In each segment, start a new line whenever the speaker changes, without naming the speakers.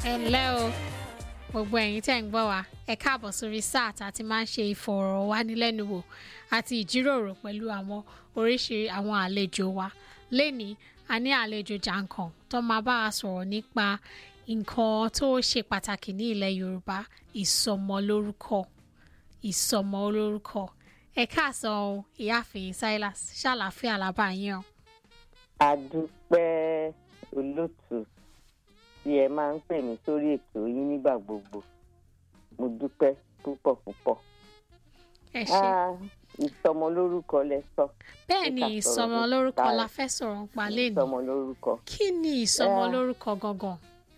ẹ ǹlẹ́ o gbogbo ẹ̀yin tẹ́ ń gbọ́ wa ẹ káàbọ̀ sórí sáà tá a ti máa ń ṣe ìfọ̀rọ̀wánilẹ́nuwò àti ìjíròrò pẹ̀lú àwọn oríṣi àwọn àlejò wa lẹ́ni a ní àlejò jàǹkàn tó máa bá a sọ̀rọ̀ nípa nǹkan tó ṣe pàtàkì ní ilẹ̀ Yorùbá ìsọmọlórúkọ ìsọmọlórúkọ ẹ káàsán o ìyáàfin Silas ṣàlàáfíà làbá yín o.
àdúpẹ́ olóòtú tí ẹ máa ń pè mí sórí ètò yín nígbà gbogbo mo dúpẹ́ púpọ̀ púpọ̀.
ẹ ṣé
Ah, ìsọmọlórúkọ lẹ sọ
bẹ́ẹ̀ ni
ká sọ̀rọ̀
ìsọmọlórúkọ
nípa
la fẹ́ sọ̀rọ̀ nípa lẹ́nu
ìsọmọlórúkọ.
kí ni ìsọmọlórúkọ gangan.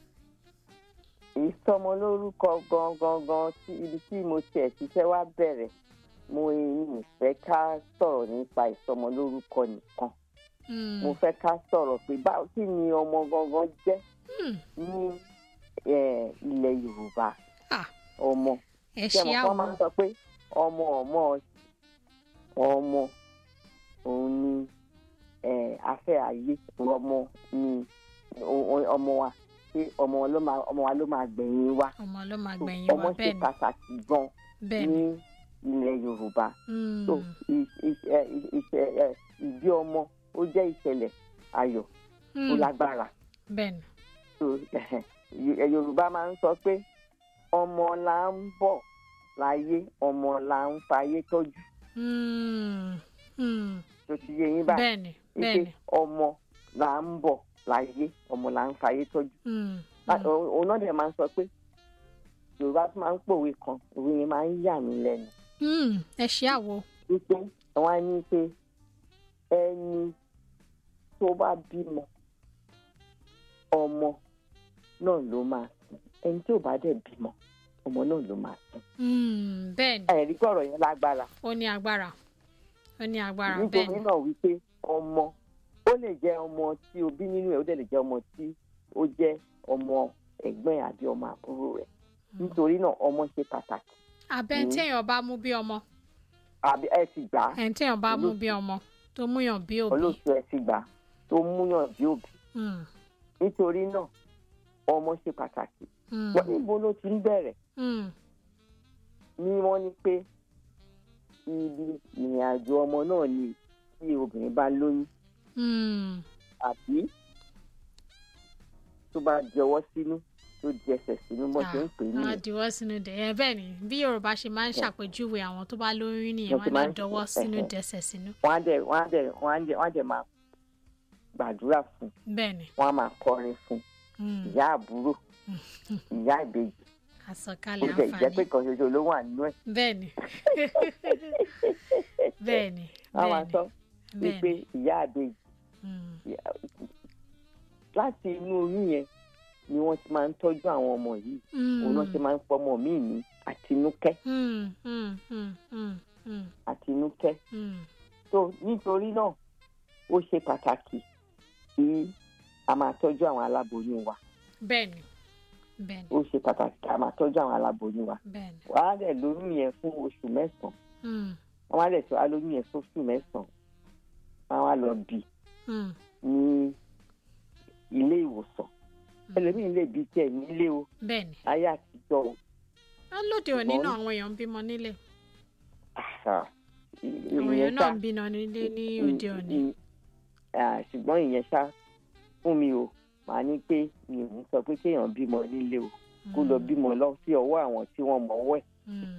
ìsọmọlórúkọ gangan gan tí ibi tí mo tiẹ̀ ṣiṣẹ́ wá bẹ̀rẹ̀ mo ní ìfẹ́ ká sọ̀rọ̀ nípa ìsọmọlórúkọ nìkan
Mm.
mo fẹ́ ká sọ̀rọ̀ pé báwo kí ni ọmọ gangan jẹ́
Mm.
ní eh, ilẹ̀ Yorùbá
Ah,
ọmọ
ẹ
ṣé
ṣe
mo kọ́ máa ń
àwọn
sọ pé ọmọ ọmọ ọmọ òun ni eh, afẹ́ ayé ọmọ ni o- o- ọmọ wa pé ọmọ ló máa ọmọ wa ló máa gbẹ̀yìn wa
ọmọ ló máa gbẹ̀yìn
ọmọ
wa
ṣe
bẹ́ẹ̀ ni
pàtàkì gan
bẹ́ẹ̀
ní
ni
ilẹ̀ Yorùbá
Mm.
so ì- ì- ẹ- ì- ìṣe- ẹ, ìbí ọmọ ó jẹ́ ìṣẹ̀lẹ̀ ayọ̀ tó
Mm.
lágbára
bẹ́ẹ̀ ni
so ẹ, Yorùbá máa ń sọ pé ọmọ là ń bọ̀ láyé ọmọ là ń fayé tọ́jú
Mm. Mm.
tó ti yé yín báyìí
bẹ́ẹ̀ ni bẹ́ẹ̀
wípé
ni
ọmọ là ń bọ̀ láyé ọmọ là ń fayé tọ́jú
Mm.
Lá-
Mm.
òun òun náà dẹ̀ máa ń sọ pé Yorùbá tún máa ń pòwe kan òwe yẹn máa ń yà mí lẹ́nu
Mm. ẹ ṣe àwo
wípé wọ́n á ní pé ẹni tó bá bímọ ọmọ náà ló máa sìn ẹni tí ò bá dẹ̀ bímọ ọmọ náà ló máa sìn.
Mm. bẹ́ẹ̀ ni
ẹ̀rí gbọ́rọ̀ yẹn lágbára
ó ní agbára ó ní agbára bẹ́ẹ̀
nítorí
ni
náà wípé ọmọ ó lè jẹ́ ọmọ tí o bí nínú ẹ̀ ó dẹ̀ lè jẹ́ ọmọ tí ó jẹ́ ọmọ ẹ̀gbọ́n ẹ̀ àbí ọmọ àbúrò rẹ̀ nítorí náà ọmọ ṣe pàtàkì
abẹ́
Mm.
téèyàn bá mú bí ọmọ
àbí ẹ ti gbà á
ẹ̀ téèyàn bá mú
Olóòtú.
bí ọmọ tó múyàn bí òbí
olóòtú ẹ ti gbà á tó múyàn bí òbí
Mm.
nítorí náà ọmọ ṣe pàtàkì
Mm.
wọ́n níbo ló ti ń bẹ̀rẹ̀
Mm.
ní wọ́n ní pé ibi ìrìn àjò ọmọ náà ni tí obìnrin bá lóyún
Mm.
àbí tó bá jọwọ́ sínú tó di ẹsẹ̀ sínú bó ṣe ń pè é
Ah,
nìyẹn
dìwọ́ sínú dẹ̀ ẹ bẹ́ẹ̀ ni bí Yorùbá ṣe máa ń ṣàpèjúwe àwọn tó bá lóyún nìyẹn
Wọ́n ti
wọ́n
máa
á
ń-
dọwọ́ sínú
ẹ̀hẹ̀.
dẹsẹ̀ sínú
wọ́n á dẹ̀ wọ́n á dẹ̀ wọ́n á dẹ̀ wọ́n á dẹ̀ máa gbàdúrà fún
bẹ́ẹ̀ ni
wọ́n á máa kọrin fún
Mm.
ìyá àbúrò ìyá ìbejì ó
àsọkalẹ̀
dẹ̀ jẹ́ pé
àǹfààní
kan ṣoṣo ló wà nínú ẹ̀
bẹ́ẹ̀ ni bẹ́ẹ̀ ni
wọ́n á máa
bẹ́ẹ̀
sọ
ni
wípé
bẹ́ẹ̀ ni
ìyá ìbejì
Mm.
láti inú oyún yẹn ni wọ́n ti máa ń tọ́jú àwọn ọmọ yìí òun náà ti máa ń fọmọ míì ní àtinúkẹ́
Mm, mm, mm, mm, mm,
àtinúkẹ́
mm.
so nítorí náà ó ṣe pàtàkì kí a máa tọ́jú àwọn aláboyún wa
bẹ́ẹ̀ ni bẹ́ẹ̀ ni
ó ṣe pàtàkì kí a máa tọ́jú àwọn aláboyún wa
bẹ́ẹ̀ ni
wàá dẹ̀ lóyún yẹn fún oṣù mẹ́sàn-án
Mm,
wọ́n á dẹ̀ tó wá lóyún yẹn fún oṣù mẹ́sàn-án wọ́n á lọ bì
mm,
ní ilé ìwòsàn ẹlòmíín lè bí tiẹ̀ nílé o
bẹ́ẹ̀ ni
ayé àtijọ́ o
Ah, lóde òní
Ṣùgbọ́n-
náà àwọn èèyàn ń bímọ nílé
àṣà
àwọn èèyàn náà ń bímọ nílé ní òde òní
ṣùgbọ́n ìyẹn ṣá fún mi o màá ní pé mi ò ní sọ pé kéèyàn bímọ nílé o kó lọ bímọ lọ sí ọwọ́ àwọn tí wọ́n mọ̀ ọwọ́ ẹ̀
Mm,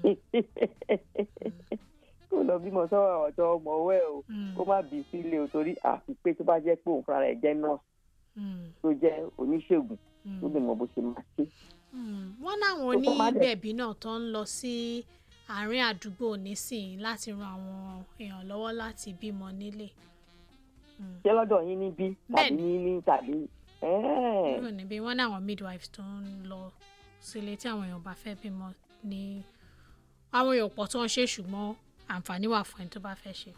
kó lọ bímọ sọ́wọ́ àwọn tí wọ́n mọ̀ ọwọ́ ẹ̀ o
mm,
kó má bí sílé o torí àfi pé tó bá jẹ́ pé òun fúnra rẹ̀ jẹ́ nọ́ọ̀sì
mm,
tó jẹ́ oníṣègùn
mm.
tó lè mọ bó ṣe máa ṣe.
Mm, wọ́n láwọn
Tó kọ́ má dẹ̀-
onígbẹ̀bí náà tó ń lọ sí àárín àdúgbò nísìnyí láti ran àwọn èèyàn lọ́wọ́ láti bímọ nílé. Mm.
ṣé lọ́dọ̀ yín níbí tàbí
Bẹ́ẹ̀ni.
ní tàbí ẹ́ẹ̀.
Kúrò níbí wọ́n ní àwọn midwives tó ń lọ sílé tí àwọn èèyàn bá fẹ́ bímọ ní àwọn èèyàn pọ̀ tó ń ṣe ṣùgbọ́n àǹfààní wà fún ẹni tó bá fẹ́ ṣe.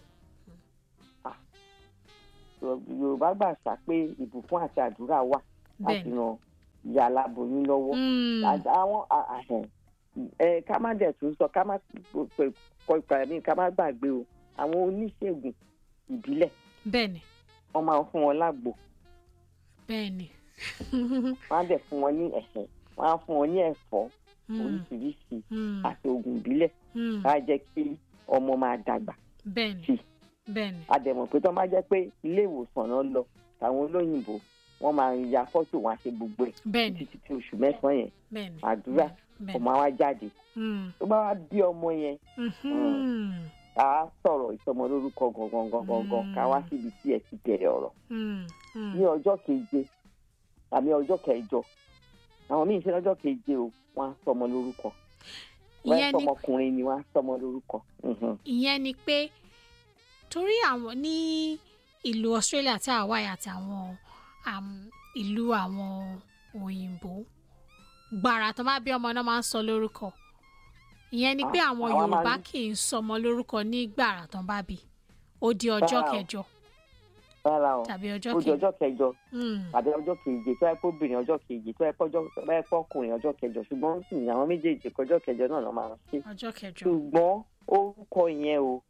yorùbá gbà ṣá pé ìbùkún àti àdúrà wà láti
Bẹ́ẹ̀ni.
ran ìyá aláboyún lọ́wọ́.
Mm,
Àti àwọn à- àhẹn ẹ ká má dẹ̀ tún sọ ká má pè- kọ ìpàdé mi ká má gbàgbé o àwọn oníṣègùn ìbílẹ̀
bẹ́ẹ̀ni
wọ́n máa ń fún wọn lágbo
bẹ́ẹ̀ni
wọ́n á dẹ̀ fún wọn ní ẹ̀hẹ̀ wọ́n á fún ọ ní ẹ̀fọ́
mm,
oríṣiríṣi
mm,
àti oògùn ìbílẹ̀
mm.
láì jẹ́ kí ọmọ máa dàgbà
bẹ́ẹ̀ni
sí.
bẹ́ẹ̀ni
àdẹ̀mọ̀ pé tó máa jẹ́ pé ilé ìwòsàn náà lọ táwọn olóyìnbó wọ́n máa ya fọ́tò wọn àṣẹ gbogbo ẹ̀
bẹ́ẹ̀ni
títí tí oṣù mẹ́sàn-án yẹn
bẹ́ẹ̀ni
àdúrà
bẹ́ẹ̀ni
ọmọ wa jáde
Mm,
tó bá wá bí ọmọ yẹn
mhm,
ká sọ̀rọ̀ ìsọmọ lórúkọ gangan gangan ká wá síbi tí ẹ ti bẹ̀rẹ̀ ọ̀rọ̀
mm, mm.
ní ọjọ́ keje àmì ọjọ́ kẹjọ àwọn míì ṣe lọ́jọ́ keje o wọ́n á sọmọ lórúkọ wọ́n á
ìyẹn ni
sọmọkùnrin ni wọ́n á sọmọ lórúkọ. Mhm.
ìyẹn ni pé torí àwọn ní ìlú Australia tí àwa yà àti àwọn um, ìlú àwọn òyìnbó gbàrà tó má bí ọmọ náà máa ń sọ lórúkọ ìyẹn ni pé
Ah,
àwọn
àwa máa
Yorùbá
ń-
kì í sọmọ lórúkọ ní gbàrà tó bá bí ó di ọjọ́
Rárá o.
kẹjọ
rárá o
tàbí ọjọ́
ó di
kẹjọ
ọjọ́ kẹjọ
Mm,
tàbí ọjọ́ keje tó ẹ kó obìnrin ọjọ́ keje tó ẹ kọjọ́ tó ẹ kọkùnrin ọjọ́ kẹjọ ṣùgbọ́n sì àwọn méjèèjì kọjọ́ kẹjọ náà ló máa ń ṣe
ọjọ́ kẹjọ
ṣùgbọ́n orúkọ yẹn o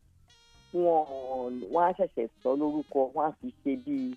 wọn wọn á ṣẹ̀ṣẹ̀ sọ lórúkọ wọn á fi ṣe bíi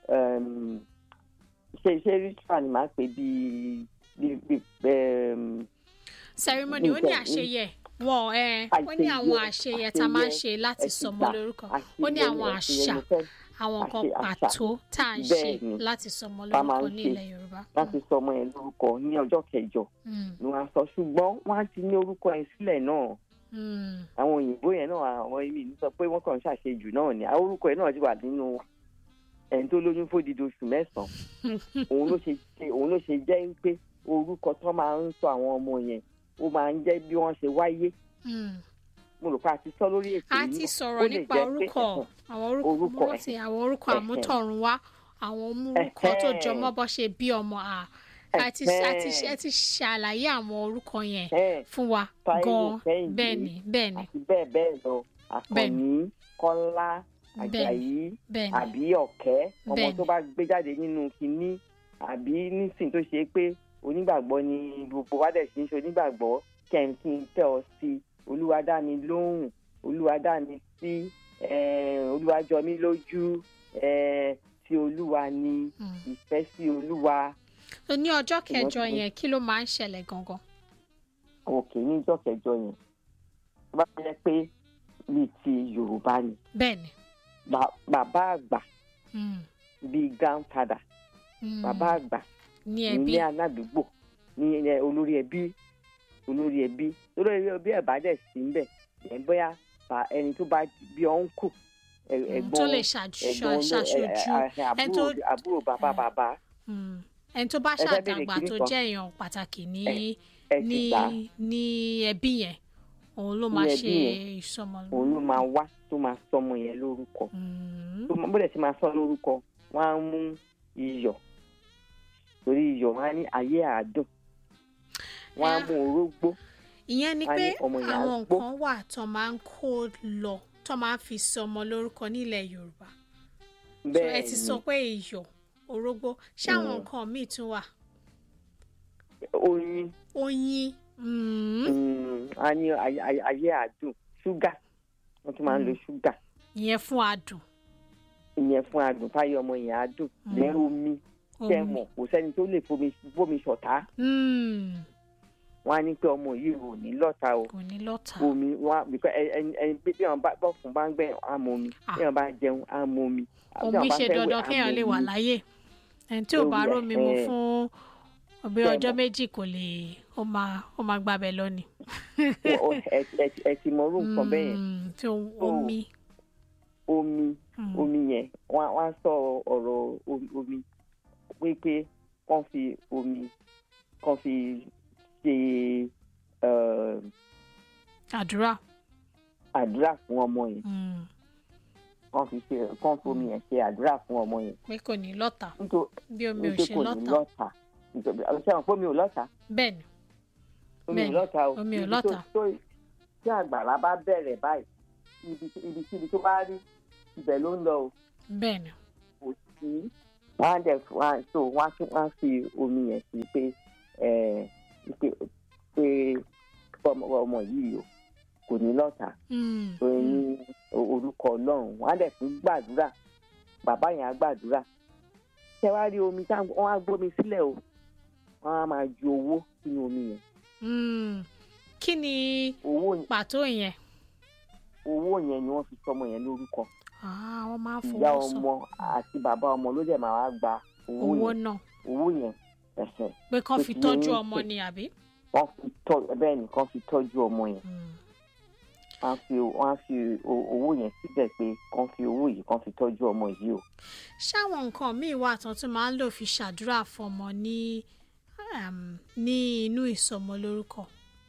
um, ṣe ṣe ritual ni màá pè bíi bíi bíi um,
ceremony ó ní
Nǹkan-
àṣeyẹ wọn ẹ ó ní àwọn àṣeyẹ tá a máa ń ṣe láti
àṣeyẹ,
sọmọ lórúkọ
àṣeyẹ
ó ní àwọn
àṣeyẹ
àṣà
mo fẹ́
àwọn nǹkan
àṣe- àṣà.
pàtó tá à ń ṣe
Bẹ́ẹ̀ni.
láti sọmọ
Tá a máa
lórúkọ
ń
ní
ṣe
ilẹ̀ Yorùbá.
láti sọ ọmọ yẹn lórúkọ ní ọjọ́ kẹjọ
Mm,
ni wọ́n á sọ ṣùgbọ́n wọ́n á ti ní orúkọ yẹn sílẹ̀ náà
mm,
àwọn òyìnbó yẹn náà àwọn ibi ní sọ pé wọ́n kàn ń ṣàṣejù náà ni àwọn orúkọ yẹn náà ti wà nínú ẹni tó lóyún fódìdí oṣù mẹ́sàn-án òun ló ṣe ṣe òun ló ṣe jẹ́ pé orúkọ tó máa ń sọ àwọn ọmọ yẹn ó máa ń jẹ́ bí wọ́n ṣe wáyé
mm.
mo rò pé a ti sọ lórí ètò
a
yìí
ti
náà. Ó
sọ̀rọ̀
lè
nípa
jẹ́ pé-
orúkọ àwọn orúkọ
orúkọ,
mo rántí àwọn orúkọ
ẹ̀hẹ̀.
àmútọ̀runwá àwọn orúkọ tó
Ẹ̀hẹ̀.
jọmọ́ bọ́ ṣe bí ọmọ à a ti a ti
Ẹ̀hẹ̀.
ẹ ti ṣàlàyé àwọn orúkọ yẹn
Ẹ̀,
fún wa
Táíwò,
gan
Kẹ́hìndé,
bẹ́ẹ̀ ni bẹ́ẹ̀ ni
àti bẹ́ẹ̀ bẹ́ẹ̀ lọ àkànní kọ́lá
bẹ́ẹ̀ ni
àjàyí
bẹ́ẹ̀ ni
àbí ọ̀kẹ́ ọmọ
Bẹ́ẹ̀ni.
tó bá gbé jáde nínú kinní àbí nísìnyí tó ṣe pé onígbàgbọ́ ni gbogbo wa dẹ̀ ṣe ń ṣe onígbàgbọ́ kẹ́hìnkì ń tẹ̀ ọ́ sí olúwa dá mi lóhùn olúwa dá mi sí eh, olúwa jọ mí lójú eh, tí olúwa ni
Mm.
ìfẹ́ sí olúwa
So, ní ọjọ́
Ìwọ́n
kẹjọ
ti-
yẹn kí ló máa ń ṣẹlẹ̀ gangan.
òkè níjọ́ kẹjọ yẹn tó bá jẹ́ pé bíi ti yorùbá ni
bẹ́ẹ̀ ni.
Ba- bàbá àgbà
Mm,
bíi grandfather
mm.
bàbá àgbà
ní ẹbí
ní aládùúgbò ní ẹ, olórí ẹbí olórí ẹbí olórí ẹbí ẹ̀ bá dẹ̀ sí ń bẹ̀ ẹ̀ bóyá fa ẹni tó bá bí ọ̀nkù
Mm,
ẹ̀gbọ́n
tó lè ṣàj-
ẹ̀gbọ́n oló-
ṣàṣojú
ẹ̀, ẹ̀, ẹ̀,
ẹni
àbúrò
tó-
àbúrò bàbá bàbá
Mm. ẹni tó bá
Ẹ fẹ́ béèrè
ṣàdàgbà
kinní
tó
kan?
jẹ́ èèyàn pàtàkì ní
ẹ̀
ní
sì gbà
ní ẹbí yẹn òun ló máa
Ní
ṣe
ẹbí
ìsọmọ
òun ló máa wá tó máa sọmọ yẹn lórúkọ
Mm,
tó máa- bó dẹ̀ ti máa sọ lórúkọ wọ́n á mú iyọ̀ torí iyọ̀ wọ́n á ní ayé àádùn wọ́n á
Ẹ-
mú orógbó
ìyẹn ni
wọ́n á
pé
ní ọmọ yẹn á
àwọn
gbó.
nǹkan wà tó máa ń kó lọ tó máa ń fi sọmọ lórúkọ nílẹ̀ Yorùbá so ẹ
bẹ́ẹ̀
ti
ni
sọ pé iyọ̀ orógbó ṣé àwọn
Mm.
nǹkan míì tún wà
oyin
oyin mm,
Mm, a ní ayé- ayé ayé àdùn ṣúgà wọ́n tún máa ń lo ṣúgà
ìyẹn fún adùn
ìyẹn fún adùn táyé ọmọ yẹn àdùn
Mm.
lẹ́rù omi tẹ́
omi
mọ̀ kò sẹ́ni tó lè fomi fomi ṣọ̀tá
Mm,
wọ́n á ní pé ọmọ yìí ò ní lọ́ta o
kò ní lọ́tà
omi wọ́n á bíkọ́ ẹni ẹni bí wọ́n bá bọ́ fún bá ń gbẹ̀ á mọ omi
Ah.
bí wọ́n bá jẹun á mọ omi bí
omi
wọ́n bá
ṣe
fẹ́ wẹ̀,
dandan
á
kéèyàn
mọ
lè wà
omi.
láyé ẹni tí ò bá
Lórí ẹ̀,
rómi mu
ẹ̀.
fún ọbẹ̀
Bẹ́ẹ̀
ọjọ́
mọ̀.
méjì kò lè ó máa ó máa gbàbẹ̀ lọ́ni.
Ó- ó- ẹ ẹ- ẹ ti mọ orú nǹkan bẹ́ẹ̀ yẹn
Mm, tí o- omi.
omi
Mm,
omi yẹn wọ́n á- wọ́n á sọ ọ̀rọ̀ omi- omi wípé kàn fi omi kàn fi ṣe eh,
àdúrà.
àdúrà fún ọmọ yẹn
Mm,
kàn fi ṣe kàn fi omi yẹn ṣe àdúrà fún ọmọ yẹn
pé kò ní lọ́tà
nítorí
bí omi ò
nítorí
ṣe
kò ní
lọ́tà
lọ́tà nítorí ṣé àwọn pé omi ò lọ́tà
bẹ́ẹ̀ ni
omi ò
Bẹ́ẹ̀ni,
lọ́tà o
omi ò
Ibi tó-
lọ́tà.
tó- tí àgbàrá bá bẹ̀rẹ̀ báyìí ibi ibi kíbi tó bá rí ibẹ̀ ló ń lọ o
bẹ́ẹ̀ ni
kò sí wọ́n á dẹ̀ wọ́n á so wọ́n á tún wọ́n á fi omi yẹn sí pé ẹ̀ pé pé ọmọ ọmọ yìí o kò ní lọ́tà
Mm,
tó ní orúkọ ọlọ́run wọ́n á dẹ̀ tún gbàdúrà bàbá yẹn á gbàdúrà ṣé wàá rí omi táwọn wọ́n á gbómi sílẹ̀ o wọ́n wọ́n á máa ju owó sínú omi yẹn
Mm. kí ni
owó
pàtó yẹn
owó yẹn ni wọ́n fi sọmọ yẹn lórúkọ
Ah, wọ́n máa ń
ìyá
fowó sọ
ọmọ àti bàbá ọmọ ló dẹ̀ máa wá gba owó
owó
yẹn
náà
owó yẹn ẹ̀hẹ̀
pé kán
Tó
fi
ti
tọ́jú
ní
ọmọ
pé-
ni àbí.
wọ́n fi tọ́ bẹ́ẹ̀ nìkan fi tọ́jú ọmọ yẹn
Mm.
wọ́n á fi wọ́n á fi o- owó yẹn síbẹ̀ pé kán fi owó yìí kán fi tọ́jú ọmọ yìí o.
ṣáwọn nǹkan míì wà tán tún máa ń lò fi ṣàdúrà fọmọ ní um, ní inú ìsọmọ lórúkọ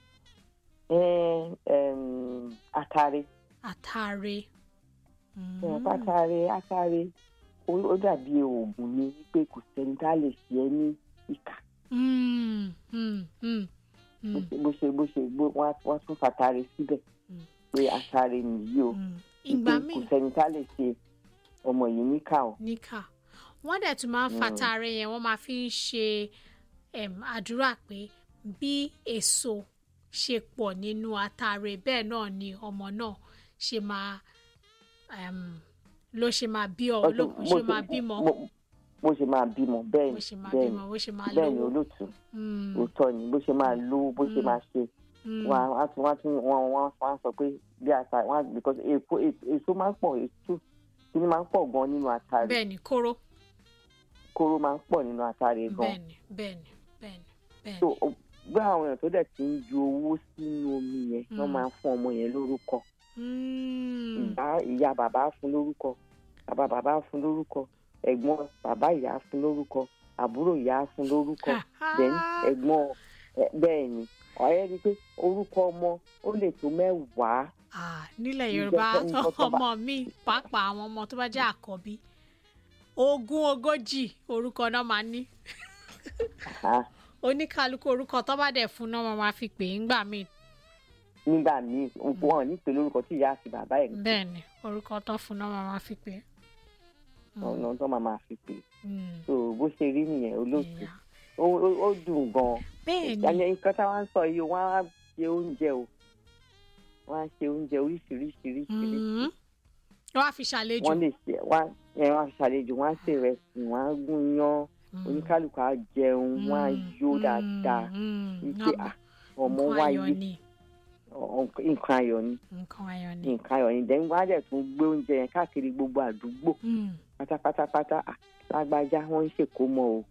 Ẹ, ẹm, atare
àtàrẹ. Mm.
ẹ, atare atare ó ó dàbí oògùn ni wípé kò sẹ́ni tá a lè ṣe ẹ́ ní ìkà
Mm, mm, mm,
bó
mm,
ṣe bó ṣe bó ṣe bó- wọ́n á- wọ́n á tún fatare síbẹ̀
Mm.
pé atare nìyí o
mm.
wípé
ìgbà
kò
míì
sẹ́ni tá a lè ṣe ọmọ yìí níkà o.
níkà wọ́n dẹ̀ tún máa ń
Mm.
fàtàrẹ yẹn wọ́n máa fi ń ṣe um, àdúrà pé bí èso ṣe pọ̀ nínú àtàrẹ bẹ́ẹ̀ náà ni ọmọ náà ṣe máa um, ló ṣe máa bí ọ ló
Bó
ṣe
ṣe-
máa bímọ
bó- bó ṣe máa bímọ bẹ́ẹ̀
bó
ni
ṣe máa
bẹ́ẹ̀
bímọ
ni
bó ṣe máa
bẹ́ẹ̀ ni
lówó.
olóòtú
Mm,
òótọ́ ni bó ṣe máa lówó bó ṣe
Mm.
máa ṣe
mm,
wọn á tún wọn á tún wọn wọn wọn á sọ pé bí ata wọn á because èso èso máa ń pọ̀ èso kíní máa ń pọ̀ gan nínú atare
bẹ́ẹ̀ ni kóró
kóró máa ń pọ̀ nínú atare gan
bẹ́ẹ̀ ni bẹ́ẹ̀ ni bẹ́ẹ̀ ni bẹ́ẹ̀
so
ni.
o- bí àwọn èèyàn tó dẹ̀ ti ń ju owó sínú omi yẹn wọ́n
Mm.
máa ń fún ọmọ yẹn lórúkọ
Mm,
ìyá ìyá bàbá á fún lórúkọ bàbá bàbá á fún lórúkọ ẹ̀gbọ́n bàbá ìyá á fún lórúkọ àbúrò ìyá á fún lórúkọ then ẹ̀gbọ́n ẹ- bẹ́ẹ̀ ni ọ̀rẹ́ rí i pé orúkọ ọmọ ó lè tó mẹ́wàá
Ah, nílẹ̀
Ǹjẹ́
yorùbá
fẹ́ni tó tọ́ bá-
ọmọ mi pàápàá àwọn ọmọ tó bá jẹ́ àkọ́bí ogún ogójì orúkọ náà máa ní
Ah,
oníkálukú orúkọ tó bá dẹ̀ fún náà máa fi pè é ńgbà míì
nígbà míì wọn ò ní pè lórúkọ tí ìyá àti bàbá ẹ̀
bẹ́ẹ̀ ni orúkọ tó fún náà máa fi pè é. Mm,
ọ̀nà tó máa máa fi pè
mm,
so bó ṣe rí nìyẹn olóòtú
yeah.
ó ó- ó dùn gan-an
bẹ́ẹ̀ ni
ìyànjẹ nǹkan táwa ń sọ yìí wọ́n á ṣe oúnjẹ o wọ́n á ṣe oúnjẹ oríṣiríṣiríṣiríṣi
mm, wọ́n á fi ṣàlejò
wọ́n lè ṣe wọ́n á ẹ, wọ́n á ṣàlejò wọ́n á ṣe ìrẹsì wọ́n á gún yán
Mm,
oníkálukú á jẹun wọ́n á
mm,
yó
mm,
dáadáa
mm,
wípé
náà
à ọmọ
nǹkan
wáyé
ayọ̀ ni
ọ- nǹkan ayọ̀ ni
nǹkan ayọ̀ ni.
nǹkan ayọ̀ ni dẹ́n wọ́n á dẹ̀ tún gbé oúnjẹ yẹn káàkiri gbogbo àdúgbò
Mm.
pátápátápátá à lágbájá wọ́n ń ṣèkómọ o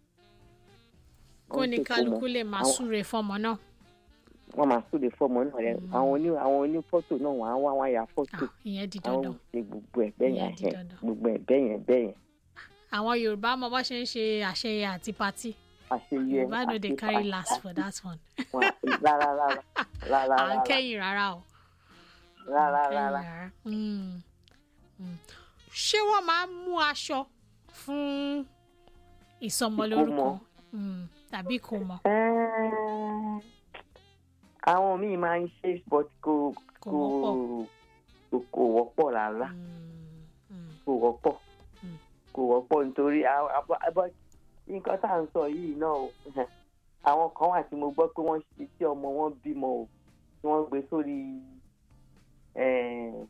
kó
wọ́n ń
ní
ṣèkómọ.
kálukú lè máa
Àwọn-
súre fọmọ náà.
wọ́n máa súre fọ́mọ náà rẹ
Mm.
àwọn oní àwọn oní fọ́tò náà wọ́n á wá wọ́n á ya fọ́tò
Ah, ìyẹn di
àwọn
dandan.
ṣe gbogbo ẹ̀ bẹ́ẹ̀
Ìyẹn
yẹn
di
ẹ̀
dandan.
gbogbo ẹ̀ bẹ́ẹ̀ yẹn bẹ́ẹ̀ yẹn
àwọn yorùbá mọ bó ṣe ń ṣe àṣeyẹ àti patí
àṣeyẹ
yorùbá no dey
àṣe-
carry
àṣe-
last for that one.
wọn- rárá rárá rárá
à ń
rárá
kẹ́yìn rárá o.
rárá
kẹ́yìn
rárá
rárá. Mm. Mm. ṣé wọ́n máa ń mú aṣọ fún ìsọmọlórúkọ
Ìkómọ.
Mm, tàbí ìkómọ
Ẹ́ẹ̀, àwọn míì máa ń ṣe but kò
kò
kò
wọ́pọ̀.
kò- kò wọ́pọ̀ rárá
Mm, mm,
kò wọ́pọ̀
Mm.
kò wọ́pọ̀ nítorí a- a- a- but nǹkan tá à ń sọ yìí náà o àwọn kan wà tí mo gbọ́ pé wọ́n ṣe tí ọmọ wọn bímọ o tí wọ́n gbé sórí ẹ̀,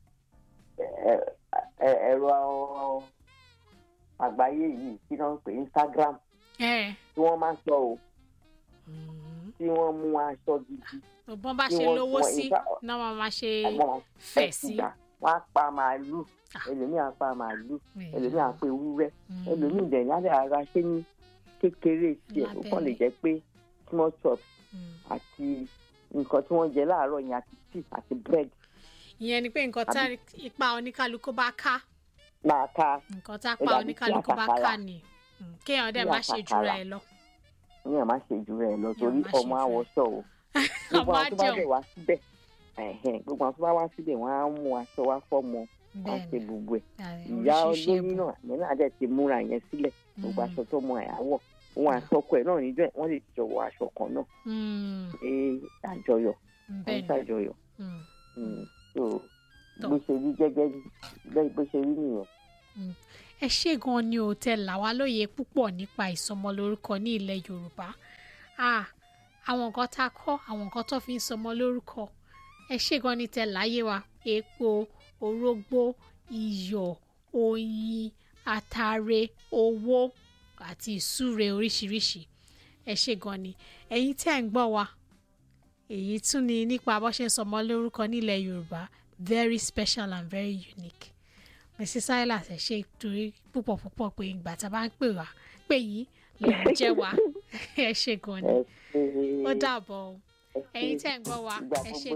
ẹ̀, ẹ̀, ẹ̀rọ àgbáyé yìí tí wọ́n ń pè Instagram
ẹ
tí wọ́n máa ń sọ o
Mm.
tí wọ́n mú aṣọ gidi
bọ́n bá
Tí
ṣe
wọ́n-
lówó
wọ́n-
sí
in fact,
náà wọ́n máa ṣe
àwọn
fẹ̀ sí.
ẹ̀sìgbà wọ́n á pa màálù
Ah.
ẹlòmíì á pa màálù
Yeah.
ẹlòmíì á pa ewúrẹ́
Mm.
ẹlòmíì dẹ̀ ní alẹ́ ara ṣé ní kékeré tiẹ̀ ó kàn lè
Lábẹ́lẹ̀.
jẹ́ pé small chops
Mm.
àti nǹkan tí wọ́n jẹ láàárọ̀ yẹn àti tea àti bread
ìyẹn ni pé nǹkan tá ipa oníkálukú bá ká
máa ká
nǹkan tá
Ó
pa
dàbí
oníkálukú
kí
bá
àtàkàrà.
ká ni Mm, kéèyàn dẹ̀
Kí
má ṣe jura
àtàkàrà.
ẹ̀ lọ.
ní ẹ̀ má ṣe jù rẹ̀ lọ torí
má ṣe
ọmọ
jù rẹ̀.
àwọ̀ṣọ o gbogbo
ọmọ
àwọn tó bá
àjẹun
dẹ̀ wá síbẹ̀ ẹ̀hẹ̀n, gbogbo àwọn tó bá wá síbẹ̀ wọ́n á mú aṣọ wá fọ́mọ wọ́n á ṣe
bẹ́ẹ̀ni
gbogbo ẹ̀
ààrẹ,
ìyá
oríṣiríṣi
olóyún
ẹ̀bùn.
náà àmì náà dẹ̀ ti múra yẹn sílẹ̀ gbogbo
Mm.
aṣọ tó mọ àyàwọ̀ òun àtọkọ ẹ̀ náà níjọ́ ẹ̀ wọ́n lè jọ wọ aṣọ kan náà
Mm,
ṣe àjọyọ̀ wọ́n
bẹ́ẹ̀ni
ṣàjọyọ̀
Mm,
Mm. so
Tọ́.
bó ṣe rí gẹ́gẹ́ bẹ́ẹ̀ bó ṣe rí nìyẹn.
ẹ ṣé gan ni ò tẹ là wá lóye púpọ̀ nípa ìsọmọlórúkọ ní ilẹ̀ yorùbá Ah, àwọn nǹkan tá a kọ́ àwọn nǹkan tó fi ń sọmọ lórúkọ ẹ ṣé gan ni tẹ láyé wa epo orógbó iyọ̀ oyin atare owó àti ìsúre oríṣiríṣi ẹ ṣe gan ni ẹ̀yin tí ẹ̀ ń gbọ́ wa èyí tún ni nípa bó ṣe ń sọmọ lórúkọ nílẹ̀ yorùbá very special and very unique mrs silas ẹ ṣe torí púpọ̀ púpọ̀ pé ìgbà tá a bá ń pè wá pé yín lè ń jẹ́ wa ẹ ṣe gan ni
ẹ ṣe
ó dàbọ̀ o
ẹ ṣe
ẹ̀yin tí ẹ̀ ń gbọ́ wa
ìgbà
ẹ ṣe
gbogbo